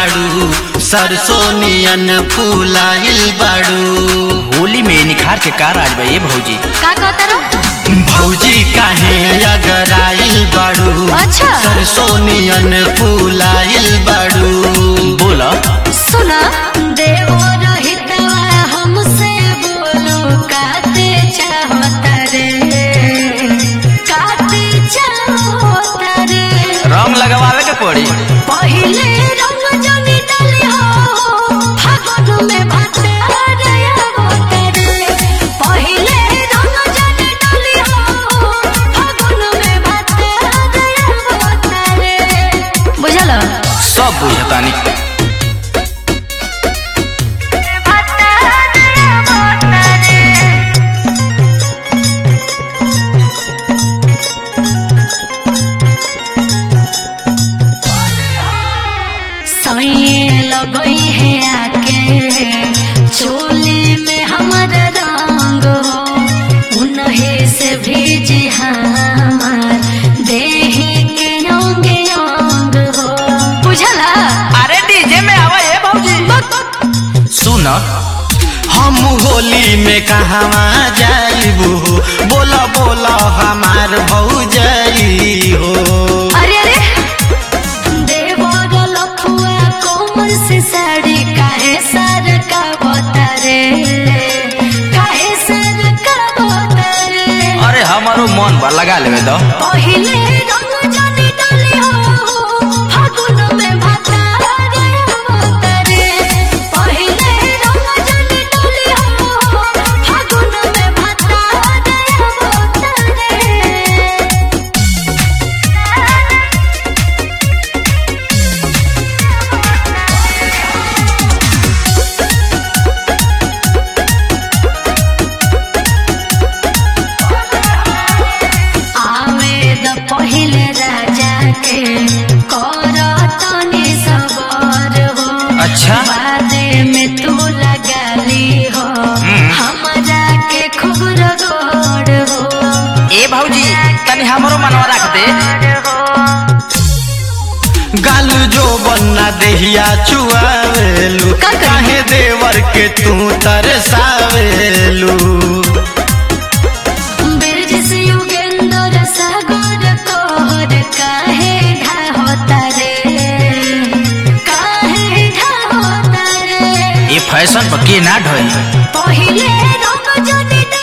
बाड़ू सरसों नियन फूलाइल बाड़ू होली में निखार के कार आज बा ये भौजी का कहता रो भौजी काहे अगराइल बाड़ू अच्छा। सरसों नियन फूलाइल बाड़ू बोला सुना देवो रहितवा हमसे बोलो काते चाहता रे काते चाहता रे रंग लगवावे के पड़ी पहिले रंग जनी डाली हो फागुन में भाते रे आवता रे पहिले रंग जनी डाली हो फागुन में भाते रे आवता रे बुझल सब बुझतानी सैये लगई है आके चोली में हमर रंग हो उन्हीं से भेजे हमार देही के अंग अंग हो बुझला अरे डीजे में आवा ये भौजी सुन हम होली में कहवा जाइबू बोला बोला हमार भौजाई हो अरे अरे देवर लखुआ कोमर से साड़ी काहे सर का बतरे काहे सर का बतरे अरे हमारो मन बा लगा लेवे दो पहिले रंग जानी डाली हो फागुन में भाता रे अवतरे पहिले रंग जानी डाली हो फागुन में भाता रे अवतरे आवेद पहिले राजा के कर तनी सबर हो अच्छा। बादे में तू लगाली हो हमरा के खूब रगड़ हो ए भौजी तनी हमरो मनवा रख दे गाल जो बन्ना देहिया चुआवेलू का करी? काहे देवर के तू तरसावेलू बिरज से युगेंद्र सागर तोहर काहे ढाहोता रे काहे ढाहोता रे ये फैशन पर के ना ढोई पहिले रंग जनी